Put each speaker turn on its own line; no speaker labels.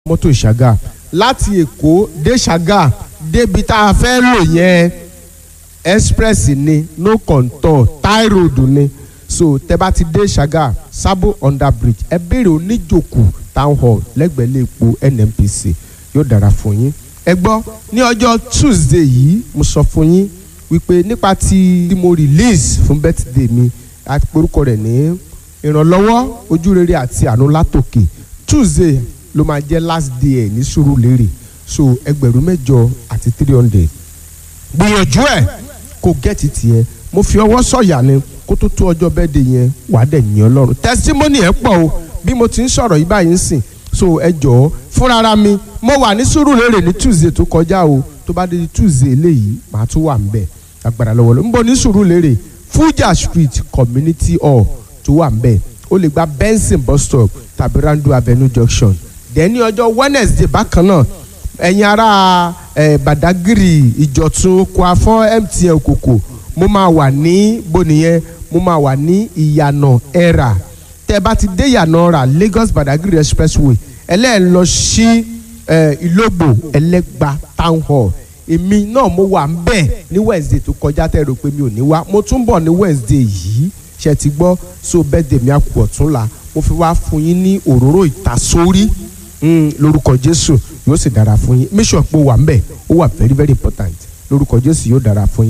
mọ́tò ṣàgà láti èkó dé ṣàgà débi tá a fẹ́ lò yẹn express ni no contour tie road ni so tẹ bá ti dé ṣàgà sabo under bridge ẹ béèrè oníjòkù town hall lẹ́gbẹ̀ẹ́ lẹ́ẹ̀po nnpc yóò dára fún yín ẹ gbọ́ ní ọjọ́ tuesday yìí mo sọ fún yín wípé nípa tí mo release fún birthday mi àti porúkọ rẹ̀ ní ìrànlọ́wọ́ ojúrere àti àánú látòkè tuesday ló máa jẹ́ last day ẹ̀ ní Sùúrùlérè so ẹgbẹ̀rún mẹ́jọ àti three hundred gbìyànjú ẹ̀ kò gẹ́ẹ̀tì tiẹ̀ mo fi ọwọ́ sọ̀yà ni kó tó tó ọjọ́ birthday yẹn wàá dẹ̀ yìn Ọlọ́run testimony ẹ̀ pọ̀ o bí mo ti ń sọ̀rọ̀ yìí báyìí ń sìn so ẹ jọ̀ọ́ fúnra mi mo wà ní Sùúrùlérè ní tuesday tó kọjá o tó bá dé di tuesday eléyìí màá tún wà ń bẹ̀ agbára lọ́wọ́ ló ń bọ̀ ní Sùúrùlérè Fuja Street Community Hall tó wà ń bẹ̀ o lè gba Benson bus stop tàbí Randu Avenue junction dẹ̀ ní ọjọ́ Wednesday bákan náà ẹ̀yin ará ẹ̀ Badagry Ìjọ̀tún Kwafọ́ MTN Òkòkò mo máa wà ní bonìyẹn mo máa wà ní ìyànà ẹ̀rà tẹ́ bá ti dé ìyànà ọ̀rà Lagos Badagry expressway ẹlẹ́ẹ̀ lọ sí Ìlógbò Ẹlẹ́gba town hall èmi náà mo wà ń bẹ̀ ní Wednesday tó kọjá tẹ́ rò pé mi ò ní wá mo tún bọ̀ ní Wednesday yìí ṣe ti gbọ́ so birthday mi àkú ọ̀túnla mo fi wá fún yín ní òróró ìtasórí lórúkọ Jésù yóò sì dára fún yín make sure pé ó wà ń bẹ̀ ó wà very very important lórúkọ Jésù yóò dára fún yín.